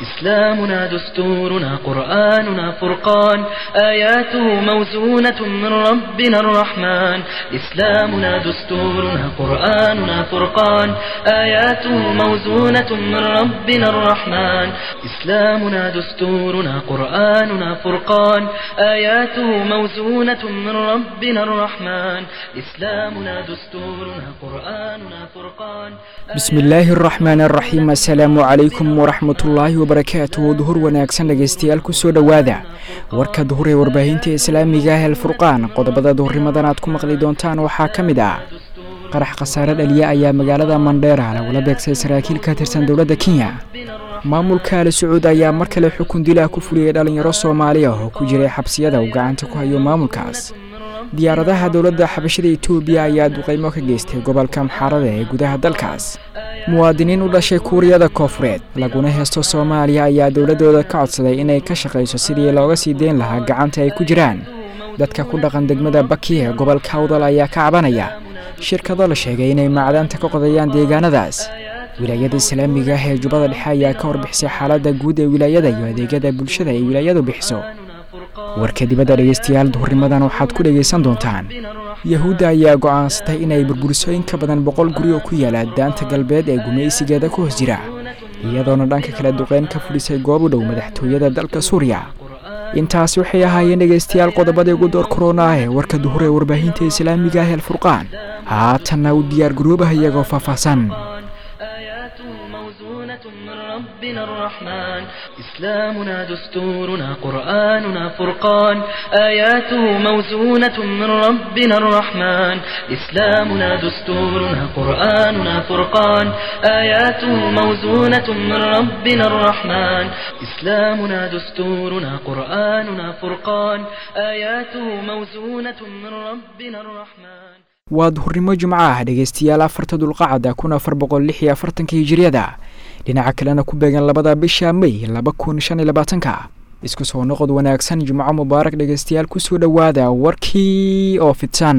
إسلامنا دستورنا قرآننا فرقان آياته موزونة من ربنا الرحمن إسلامنا دستورنا قرآننا فرقان آياته موزونة من ربنا الرحمن إسلامنا دستورنا قرآننا فرقان آياته موزونة من ربنا الرحمن إسلامنا دستورنا قرآننا فرقان bismi illaahi araxmaan araxiim assalaamu calaykum waraxmatullaahi wabarakaatuh duhur wanaagsan dhegaystayaal kusoo dhowaada warka duhur ee warbaahinta islaamiga ah alfurqaan qodobada duhurnimadan aad ku maqli doontaan waxaa ka mid ah qarax khasaare dhaliya ayaa magaalada mandheera lagula beegsay saraakiil ka tirsan dowladda kenya maamulka ali sacuud ayaa mar kale xukun dilah ku fuliyey dhallinyaro soomaali ah oo ku jiray xabsiyada uu gacanta ku hayo maamulkaas diyaaradaha dowladda xabashada etoobiya ayaa duqeymo ka geystay gobolka maxaarada ee gudaha dalkaas muwaadiniin u dhashay kuuriyada koofureed laguna heesto soomaaliya ayaa dowladdooda ka codsaday inay ka shaqayso sidii looga sii deyn lahaa gacanta ay ku jiraan dadka ku dhaqan degmada baki ee gobolka awdal ayaa ka cabanaya shirkado la sheegay inay macdaanta ka qodayaan deegaanadaas wilaayada islaamiga ah ee jubbada dhexe ayaa ka warbixisay xaaladda guud ee wilaayada iyo adeegyada bulshada ay wilaayadu bixiso warka dibadda dhegaystayaal duhurnimadan waxaad ku dhegaysan doontaan yahuudda ayaa go'aansatay inay burburiso in ka badan boqol guri oo ku yaala daanta galbeed ee gumaysigeeda ku hoos jira iyadoona dhanka kale duqeyn ka fudhisay goob u dhow madaxtooyada dalka suuriya intaas waxay ahaayeen dhegaystayaal qodobadii ugu door korona ah ee warka duhur ee warbaahinta islaamiga ah alfurqaan haatanna u diyaar garoobaha iyagoo faahfaahsan آياته موزونة من ربنا الرحمن إسلامنا دستورنا قرآننا فرقان آياته موزونة من ربنا الرحمن إسلامنا دستورنا قرآننا فرقان آياته موزونة من ربنا الرحمن إسلامنا دستورنا قرآننا فرقان آياته موزونة من ربنا الرحمن waa duhurnimo jimco ah dhegaystayaal afarta dulqacada kun afar boqol lix iyo afartanka hijiriyada dhinaca kalena ku beegan labada bisha may laba kun shan iyo labaatanka isku soo noqod wanaagsan jimco mubaarak dhegaystayaal kusoo dhowaada warkii oo fidsan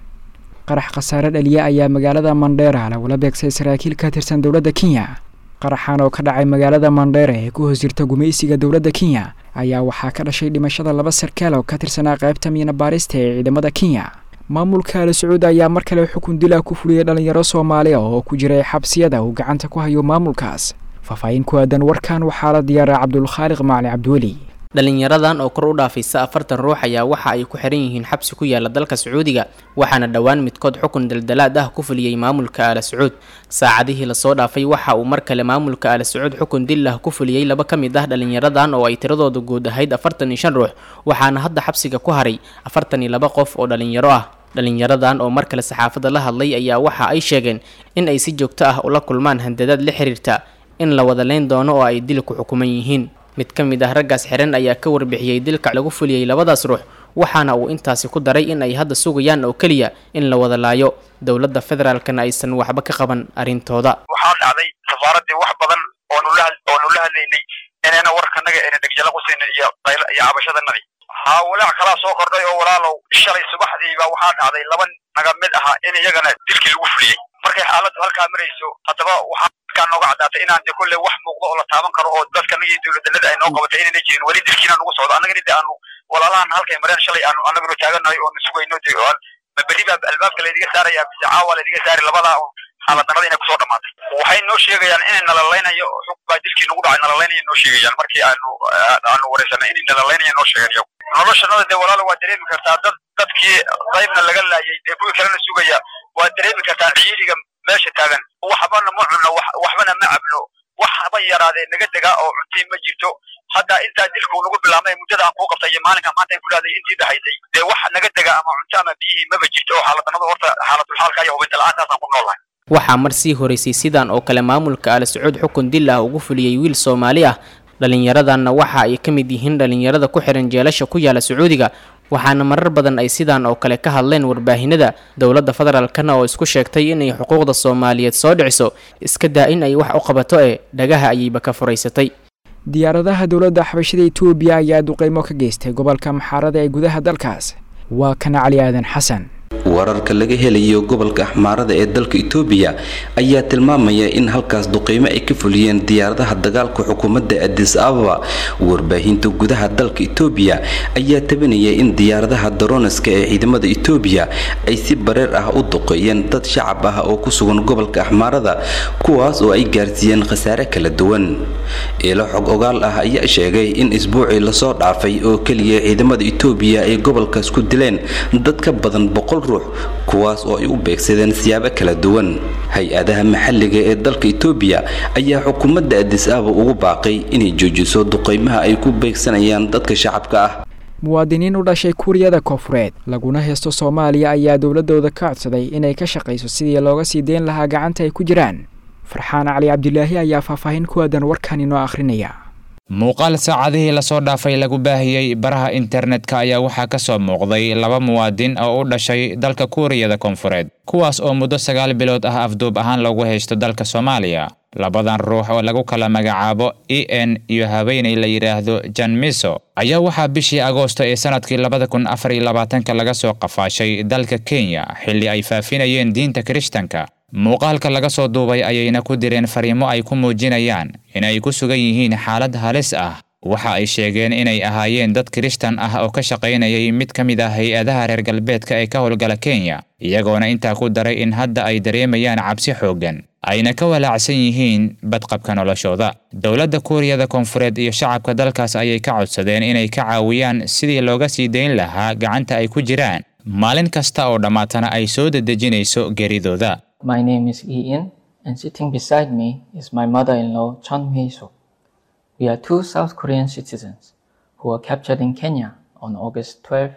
qarax khasaare dhaliya ayaa magaalada mandheera lagula beegsay saraakiil ka tirsan dowladda kenya qaraxan oo ka dhacay magaalada mandheera ee ku hoos jirta gumaysiga dowladda kenya ayaa waxaa ka dhashay dhimashada laba sarkaal oo ka tirsanaa qaybta miina baarista ee ciidamada kenya maamulka ali sacuud ayaa mar kale xukun dilah ku fuliyey dhallinyaro soomaali ah oo ku jiray xabsiyada uu gacanta ku hayo maamulkaas faahfaahin ku aadan warkan waxaa la diyaaray cabdulkhaaliq macali cabdiweli dhalinyaradan oo kor u dhaafaysa afartan ruux ayaa waxa ay ku xiran yihiin xabsi ku yaala dalka sacuudiga waxaana dhowaan midkood xukun daldalaad ah ku fuliyey maamulka aala sacuud saacadihii lasoo dhaafay waxa uu mar kale maamulka aala sacuud xukun dil ah ku fuliyey laba ka mid ah dhalinyaradan oo ay tiradooda guud ahayd afartan iyo shan ruux waxaana hadda xabsiga ku haray afartan iyo laba qof oo dhalinyaro ah dhalinyaradan oo mar kale saxaafadda la hadlay ayaa waxa ay sheegeen in ay si joogto ah ula kulmaan handadaad la xiriirta in la wada leyn doono oo ay dil ku xukuman yihiin mid ka mid ah raggaas xiran ayaa ka warbixiyey dilka lagu fuliyey labadaas ruux waxaana uu intaasi ku daray in ay hadda sugayaan oo keliya in la wada laayo dowladda federaalkana aysan waxba ka qaban arrintooda waxaa dhacday safaaraddii wax badan oonula oonu la hadlaynay inayna warkanaga ayna dhegjala qusayn iyo qayl iyo cabashadanadii haa walaac kalaa soo kordhay oo walaalow shalay subaxdiiba waxaa dhacday laba naga mid aha in iyagana dilkii lagu fuliyey markay xaaladdu halkaa marayso haddaba waxaa kaa nooga caddaatay inaan de kolley wax muuqdo oo la taaban karo oo dadkanaga iyo dowladdanada ay noo qabatay inayna jirin weli dilkiina nagu socdo annagana de aanu walaalahan halkay mareen shalay aanu annaguna taaganahay oonu sugayno de ma berri baa albaabka laydiga saaraya mise caawa laydiga saari labadaa xaaladanada inay kusoo dhamaatay waxay noo sheegayaan inay nalalaynayo xug baa dilkii nagu dhacay nalalaynaya noo sheegayaan markii aanu aanu wareysanay inay nalalaynaya noo sheegeen iyagu noloshanada dee walaalo waa dareemi kartaa dad dadkii qaybna laga laayay dee kuwii kalena sugaya waa dareemi kartaa ciidiga meesha taagan waxbana ma cunno waxbana ma cabno wax haba yaraadee naga degaa oo cuntii ma jirto hadda intaa dilku nagu bilaabmay muddada aan kuu qabtay iyo maalinka maanta ay kulaaday intii dhahaysay dee wax naga dega ama cunto ama biyihii maba jirto oo xaaladanadu horta xaaladulxaalka iyo hubinta la-aantaasaan ku noolahay waxaa mar sii horeysay sidan oo kale maamulka aala sacuud xukun dil ah ugu fuliyey wiil soomaali ah dhallinyaradanna waxa ay ka mid yihiin dhallinyarada ku xihan jeelasha ku yaala sacuudiga waxaana marar badan ay sidaan oo kale ka hadleen warbaahinada dowladda federaalkana oo isku sheegtay inay xuquuqda soomaaliyeed soo dhiciso iska daa in ay wax u qabato ee dhagaha ayayba ka furaysatay diyaaradaha dowladda xabashada etoobiya ayaa duqeymo ka geystay gobolka maxaarada ee gudaha dalkaas waa kana cali aadan xasan wararka laga helayo gobolka axmaarada ee dalka itoobiya ayaa tilmaamaya in halkaas duqeymo ay ka fuliyeen diyaaradaha dagaalka xukuumadda adis ababa warbaahinta gudaha dalka itoobiya ayaa tabinaya in diyaaradaha daroneska ee ciidamada itoobiya ay si bareer ah u duqeeyeen dad shacab ah oo ku sugan gobolka axmaarada kuwaas oo ay gaarsiiyeen khasaare kala duwan ilo xog ogaal ah ayaa sheegay in isbuucii lasoo dhaafay oo keliya ciidamada itoobiya ay gobolkaas ku dileen dad ka badan boqol ruux kuwaas oo ay u beegsadeen siyaabo kala duwan hay-adaha maxalliga ee dalka itoobiya ayaa xukuumadda adis ababa ugu baaqay inay joojiso duqeymaha ay ku beegsanayaan dadka shacabka ah muwaadiniin u dhashay kuuriyada koofureed laguna heesto soomaaliya ayaa dowladooda ka codsaday inay ka shaqayso sidii looga sii deyn lahaa gacanta ay ku jiraan farxaan cali cabdilaahi ayaa faahfaahin ku aadan warkan inoo akhrinaya muuqaal saacadihii lasoo dhaafay lagu baahiyey baraha internetka ayaa waxaa ka soo muuqday laba muwaadin oo u dhashay dalka kuuriyada koonfureed kuwaas oo muddo sagaal bilood ah afduub ahaan loogu haysto dalka soomaaliya labadan ruux oo lagu kala magacaabo e n iyo haweeney la yidhaahdo janmiso ayaa waxaa bishii agoosto ee sanadkii labada kun afar iyo labaatanka laga soo qafaashay dalka kenya xilli ay faafinayeen diinta kirishtanka muuqaalka laga soo duubay ayayna ku direen fariimo ay ku muujinayaan in ay ku sugan yihiin xaalad halis ah waxa ay sheegeen inay ahaayeen dad kirishtan ah oo ka shaqaynayay mid ka mid ah hay-adaha reer galbeedka ee ka howlgala kenya iyagoona intaa ku daray in hadda ay dareemayaan cabsi xooggan ayna ka walaacsan yihiin badqabka noloshooda dowladda kuuriyada koonfureed iyo shacabka dalkaas ayay ka codsadeen inay ka caawiyaan sidii looga sii dayn lahaa gacanta ay ku jiraan maalin kasta oo dhammaatana ay soo dedejinayso geeridooda My name is Ian, and sitting beside me is my mother-in-law, Chun Hui-soo. We are two South Korean citizens who were captured in Kenya on August 12,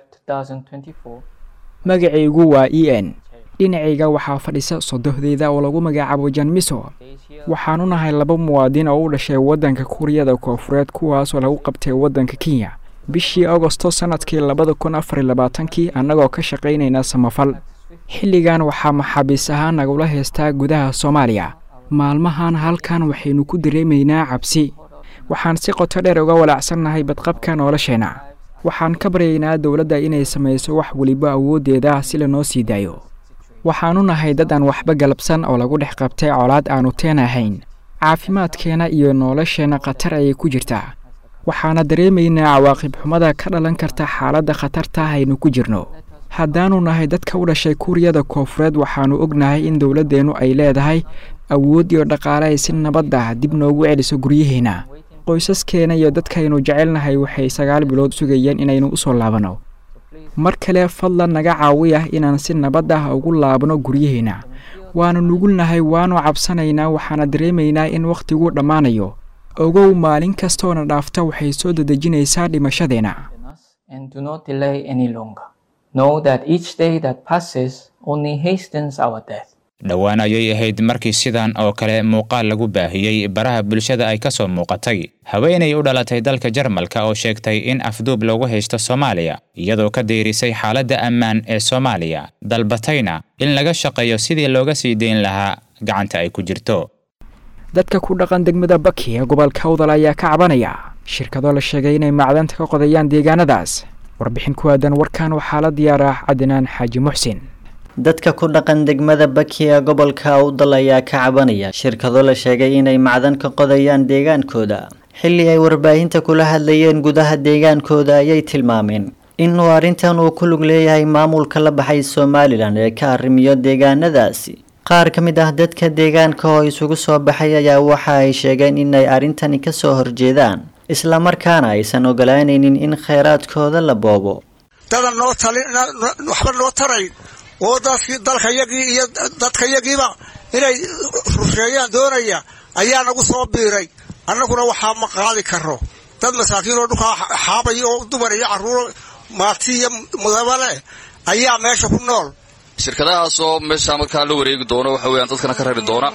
2024. magacaygu waa e n dhinacayga waxaa fadhisa sodohdeyda oo lagu magacaabo janmiso waxaanu nahay laba muwaadin oo u dhashay waddanka kuuriyada koofureed kuwaasoo lagu qabtay waddanka kenya bishii agosto sannadkii labada kun afar iyo labaatankii annagoo ka shaqaynayna samafal xilligan waxaa maxaabiis ahaan nagula heystaa gudaha soomaaliya maalmahan halkan waxaynu ku dareemaynaa cabsi waxaan si qoto dheer uga walaacsannahay badqabka nolosheenna waxaan ka baryaynaa dowladda inay samayso wax weliba awooddeeda si lanoo sii daayo waxaanu nahay dad aan waxba galabsan oo lagu dhex qabtay colaad aannu teen ahayn caafimaadkeenna iyo nolosheenna khatar ayay ku jirtaa waxaana dareemaynaa cawaaqib xumada ka dhalan karta xaaladda khatarta aynu ku jirno haddaanu nahay dadka u dhashay kuuriyada koofureed waxaannu ognahay in dowladdeennu ay leedahay awood iyo dhaqaale ay si nabad ah dib noogu celiso guryaheenna qoysaskeena iyo dadkaynu jecelnahay waxay sagaal bilood sugayeen inaynu u soo laabanno mar kale fadlan naga caawi ah inaan si nabad ah ugu laabno guryaheenna waannu nugulnahay waannu cabsanaynaa waxaana dareemaynaa in wakhtiguu dhammaanayo ogow maalin kastoona dhaafta waxay soo dedejinaysaa dhimashadeenna And do not delay any longer. Know that each day that passes only hastens our death. dhowaan ayay ahayd markii sidan oo kale muuqaal lagu baahiyey baraha bulshada ay ka soo muuqatay haweenay u dhalatay dalka jarmalka oo sheegtay in afduub loogu haysto soomaaliya iyadoo ka dayrisay xaaladda ammaan ee soomaaliya dalbatayna in laga shaqeeyo sidii looga sii dayn lahaa gacanta ay ku jirto dadka ku dhaqan degmada baki ee gobolka udal ayaa ka cabanaya shirkado la sheegay inay macdanta ka qodayaan deegaanadaas warbixin ku aadan warkan waxaa la diyaar ah cadnaan xaaji muxsin dadka ku dhaqan degmada baki ee gobolka awdal ayaa ka cabanaya shirkado la sheegay inay macdan ka qodayaan deegaankooda xilli ay warbaahinta kula hadlayeen gudaha deegaankooda ayay tilmaameen inuu arrintan uu ku lug leeyahay maamulka la baxay somalilan ee ka arrimiyo deegaanadaasi qaar ka mid ah dadka deegaanka oo isugu soo baxay ayaa waxa ay sheegeen inay arrintani kasoo horjeedaan islamarkaana aysan ogolaanaynin in kheyraadkooda la boobo dadan noo talin waxba noo tarayn oo dadkii dalkayagii iyo dadkayagiiba inay rusheeyaan doonaya ayaa nagu soo biiray annaguna waxaa ma qaadi karo dad masaakiin oo dhulkaa xaabaya oo dumar iyo carruur maati iyo mudaba leh ayaa meesha ku nool shirkadahaasoo meeshaa markaa la wareegi doona waxa weyaan dadkana ka rari doona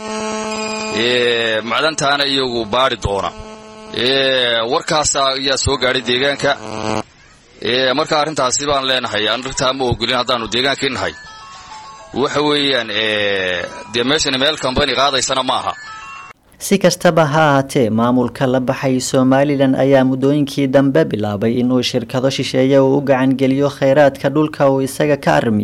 macdantaana iyagu baadi doona warkaasa ayaa soo gaadhay deegaanka marka arrintaasi baan leenahay arrintaa ma ogolin haddaanu deegaankii nahay waxa weeyaan dee meeshani meel kambani qaadaysana ma aha si kastaba ha ahaatee maamulka la baxay somalilan ayaa muddooyinkii dambe bilaabay inuu shirkado shisheeye uu u gacangeliyo kheyraadka dhulka uu isaga ka arrimiyo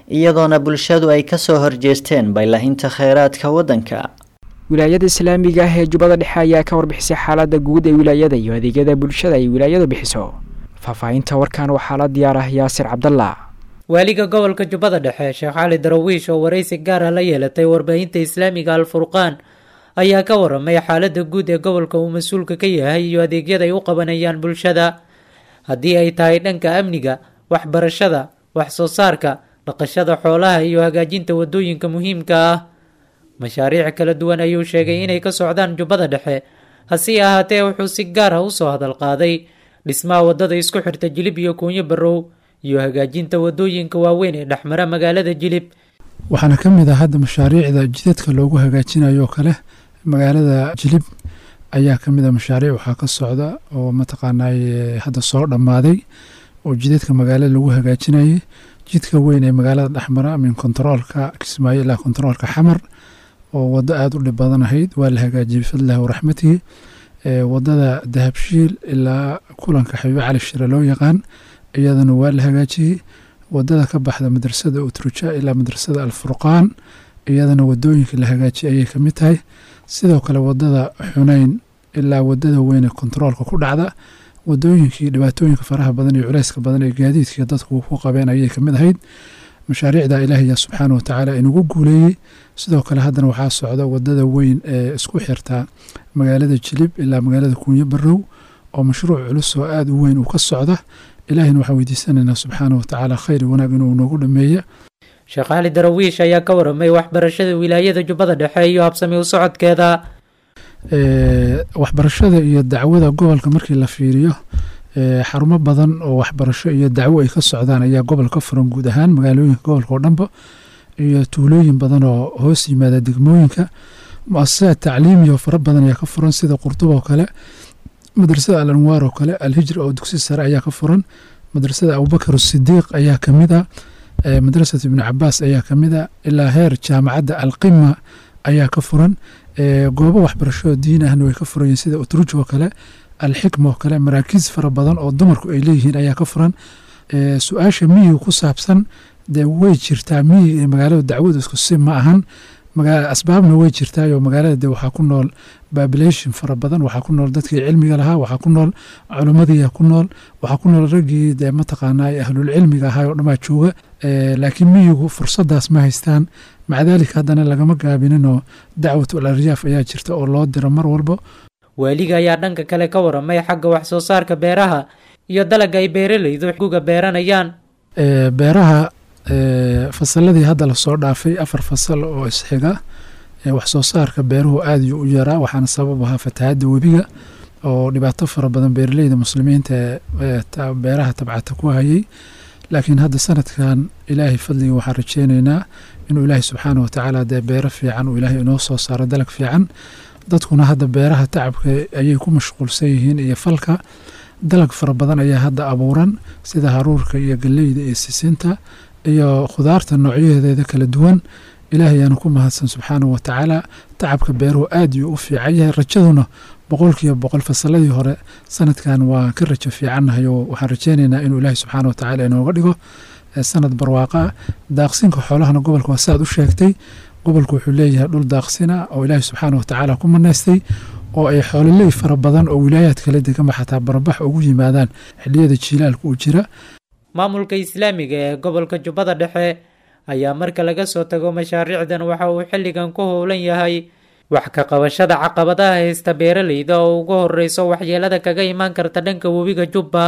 iyadoona bulshadu ay kasoo horjeesteen baylahinta kheyraadka waddanka wilaayada islaamiga ah ee jubbada dhexe ayaa ka warbixisay xaalada guud ee wilaayada iyo adeegyada bulshada ay wilaayadu bixiso faahfaahinta warkan waxaa la diyaar ah yaasir cabdalla waaliga gobolka jubbada dhexe sheekh cali darawiish oo waraysi gaar ah la yeelatay warbaahinta islaamiga alfurqaan ayaa ka waramay xaalada guud ee gobolka uu mas-uulka ka yahay iyo adeegyada ay u qabanayaan bulshada haddii ay tahay dhanka amniga waxbarashada wax soo saarka dhaqashada xoolaha iyo hagaajinta wadooyinka muhiimka ah mashaariic kala duwan ayuu sheegay inay ka socdaan jubbada dhexe hase ahaatee wuxuu si gaar ah usoo hadal qaaday dhismaha wadada isku xirta jilib iyo kuunyo barow iyo hagaajinta wadooyinka waaweyn ee dhexmara magaalada jilib waxaana ka mid ah hadda mashaariicda jidadka loogu hagaajinayo kale magaalada jilib ayaa ka mid a mashaariic waxaa ka socda oo mataqaanay hadda soo dhammaaday oo jidadka magaalada lagu hagaajinayay jidka weyn ee magaalada dhexmara min kontaroolka kismaayo ilaa kontaroolka xamar oo waddo aada u dhib badan ahayd waa la hagaajiyey bifadlillahi waraxmatihi wadada dahabshiil ilaa kulanka xabiibe cali shire loo yaqaan iyadana waa la hagaajiyey wadada ka baxda madrasada utruja ilaa madrasada alfurqaan iyadana wadooyinka la hagaajiyay ayay kamid tahay sidoo kale wadada xuneyn ilaa wadada weyne kontaroolka ku dhacda wadooyinkii dhibaatooyinka faraha badan iyo culeyska badan ee gaadiidkii dadku ku qabeen ayay kamid ahayd mashaariicda ilaahaya subxaana watacaala inagu guuleeyey sidoo kale haddana waxaa socda wadada weyn ee isku xirta magaalada jilib ilaa magaalada kuunyo barow oo mashruuc culus oo aada u weyn uu ka socda ilaahayna waxaan weydiisanaynaa subxaana watacaala khayr wanaag inuu noogu dhameeya sheekh cali darawiish ayaa ka waramay waxbarashada wilaayada jubbada dhexe iyo habsami u socodkeeda waxbarashada iyo dacwada gobolka markii la fiiriyo xarumo badan oo waxbarasho iyo dacwo ay ka socdaan ayaa gobol ka furan guud ahaan magaalooyinka gobolka oo dhanba iyo tuulooyin badan oo hoos yimaada degmooyinka mu-asasaad tacliimiya oo fara badan ayaa ka furan sida qurtub oo kale madrasada al anwaar oo kale alhijra oo dugsi sare ayaa ka furan madrasada abubakar sidiiq ayaa kamid a madrasat ibnu cabaas ayaa kamid a ilaa heer jaamacadda alqima ayaa ka furan goobo waxbarasho diin ahna way ka furan yihiin sida utruj oo kale alxikma oo kale maraakiis fara badan oo dumarku ay leeyihiin ayaa ka furan su-aasha miyiga ku saabsan dee way jirtaa miyiga ee magaalada dacwadu isku si ma ahan asbaabna way jirtaayoo magaalada de waxaa ku nool babilation fara badan waxaa ku nool dadkii cilmiga lahaa waxaa ku nool culimmadiiya ku nool waxaa ku nool raggii dee mataqaanaa ahlulcilmiga ahaa oo dhamaa jooga laakiin miyigu fursadaas ma haystaan maca daalika haddana lagama gaabininoo dacwatul aryaaf ayaa jirta oo loo diro mar walba waaliga ayaa dhanka kale ka waramay xagga wax soo saarka beeraha iyo dalagga ay beeralaydu guga beeranayaan beeraha fasaladii hadda lasoo dhaafay afar fasal oo isxiga wax soo saarka beeruhu aada yuu u yaraa waxaana sabab ahaa fatahaadda webiga oo dhibaato fara badan beeraleyda muslimiinta ee beeraha tabcata ku hayay laakiin hadda sanadkan ilaahay fadliga waxaan rajeyneynaa inuu ilaahay subxaana watacaala dee beero fiican uu ilaahay inoo soo saaro dalag fiican dadkuna hadda beeraha tacabka ayay ku mashquulsan yihiin iyo falka dalag fara badan ayaa hadda abuuran sida haruurka iyo galleyda iyo sisinta iyo khudaarta noocyaheedeeda kala duwan ilaahay ayaana ku mahadsan subxaanahu watacaala tacabka beeruhu aad yuu u fiican yahay rajaduna boqolkiiba boqol fasaladii hore sanadkan waa ka rajo fiicannahay oo waxaan rajeyneynaa inuu ilaahay subxaana watacaala inooga dhigo sanad barwaaqa ah daaqsinka xoolahana gobolka waa saaad u sheegtay gobolku wuxuu leeyahay dhul daaqsina oo ilaahay subxaana watacaala ku manaystay oo ay xoololey fara badan oo wilaayaad kala degama xataa barabax ugu yimaadaan xilliyada jiilaalka uu jira maamulka islaamiga ee gobolka jubbada dhexe ayaa marka laga soo tago mashaariicdan waxa uu xilligan ku howlan yahay wax ka qabashada caqabadaha haysta beeralayda oo ugu horeyso waxyeelada kaga imaan karta dhanka webiga jubba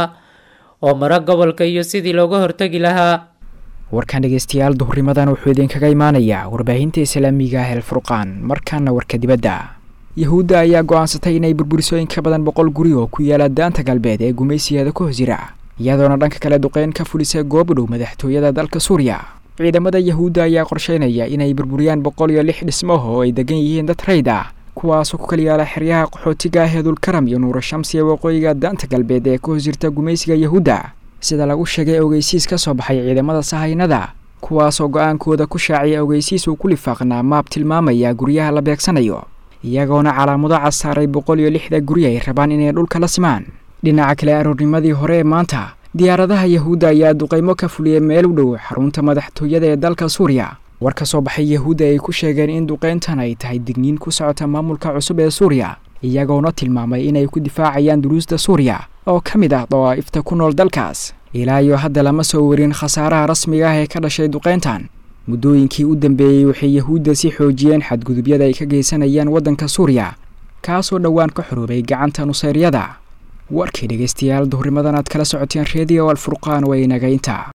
oo mara gobolka iyo sidii looga hortegi lahaa warkan dhegeystayaal duhurimadan wuxuu idinkaga imaanayaa warbaahinta islaamiga ah elfurqaan markaana warka dibadda yahuudda ayaa go-aansatay inay burburiso in ka badan boqol guri oo ku yaala daanta galbeed ee gumaysigeeda ku hoos jira iyadoona dhanka kale duqeyn ka fulisa goob dhow madaxtooyada dalka suuriya ciidamada yahuudda ayaa qorsheynaya inay burburiyaan boqol iyo lix dhismo oo ay degan yihiin dad rayd ah kuwaasoo ku kala yaala xeryaha qaxootiga ah ee dulkaram iyo nuuro shamsi ee waqooyiga daanta galbeed ee ka hoos jirta gumaysiga yahuudda sida lagu sheegay ogeysiis ka soo baxay ciidamada sahaynada kuwaasoo go-aankooda ku shaaciyay ogeysiis uu ku lifaaqnaa maab tilmaamaya guryaha la beegsanayo iyagoona calaamado casaaray boqol iyo lixda guri ay rabaan inay dhulka la simaan dhinaca kale aroornimadii hore ee maanta diyaaradaha yahuudda ayaa duqaymo ka fuliyey meel u dhow xarunta madaxtooyada ee dalka suuriya war ka soo baxay yahuudda ay ku sheegeen in duqayntan ay tahay digniin ku socota maamulka cusub ee suuriya iyagoona tilmaamay inay ku difaacayaan duruusta suuriya oo ka mid ah dawaa'ifta ku nool dalkaas ilaa iyo hadda lama soo warin khasaaraha rasmiga ah ee ka dhashay duqayntan muddooyinkii u dambeeyey waxay yahuudda si xoojiyeen xadgudubyada ay ka geysanayaan waddanka suuriya kaasoo dhowaan ka xoroobay gacanta nusayryada warkii dhegaystayaal duhurimadan aad kala socoteen reediyo alfurqaan waa inagaynta